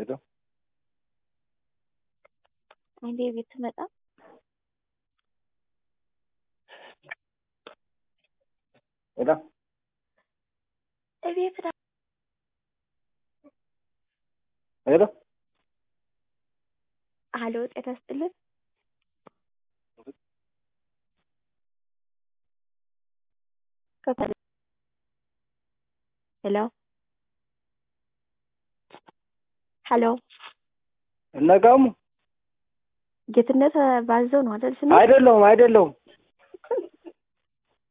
ሄሎ አንዴ ቤት ስመጣ ሄሎ እቤት ና ሄሎ ሀሎ ጤና ይስጥልን ሄሎ ሀሎ እነጋሙ ጌትነት ባዘው ነው አይደል ስሜ? አይደለሁም አይደለሁም